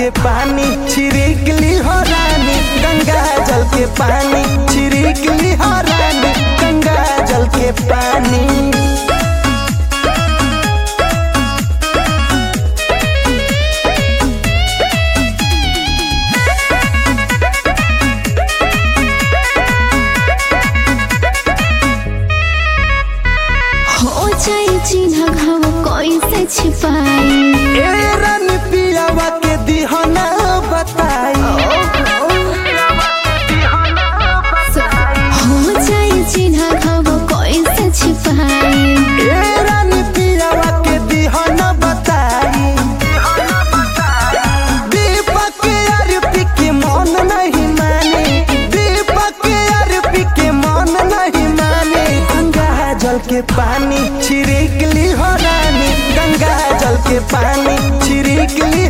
के पानी छिड़क ली हो रानी गंगा जल के पानी छिड़क ली हो रानी गंगा जल के पानी हो जाए चिन्ह घाव कैसे छिपाई ए रानी पियावा के दिहना बताई हो जाए चिन्ह घाव कैसे छिपाई ए रानी पियावा के दिहना बताई दीपक के अरपी के मन नहीं माने दीपक के अरपी के मन नहीं माने गंगा जल के पानी छिड़क ली हो रानी गंगा जल के पानी छिड़क ली